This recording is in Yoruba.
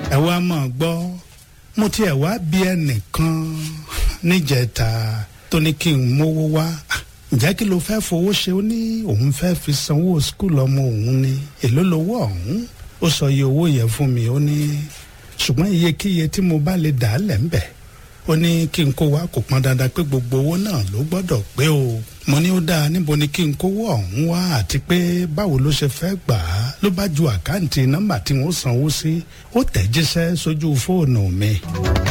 ẹ wá mọ̀ gbọ́ mo tiẹ̀ wá bí ẹnìkan níjẹta tó ní kí n mówó wá ǹjẹ́ kí ló fẹ́ fowó ṣe ó ní òun fẹ́ fi sanwó skul ọmọ òun ni èló lowó ọ̀hún ó sọ iye owó yẹn fún mi ó ní ṣùgbọ́n iyekíye tí mo bá lè dà á lẹ̀ ń bẹ̀ ó ní kí n kó wá kò pọn dandan pé gbogbo owó náà ló gbọ́dọ̀ pé o mo ní ó dáa níbo ni kí n kówó ọ̀hún wá àti pé báwo ló ṣe fẹ́ gbà á ló bá ju àkáǹtì nọ́mbà tí wọ́n sanwó sí ó tẹ̀ jíṣẹ́ sójú fóònù mi.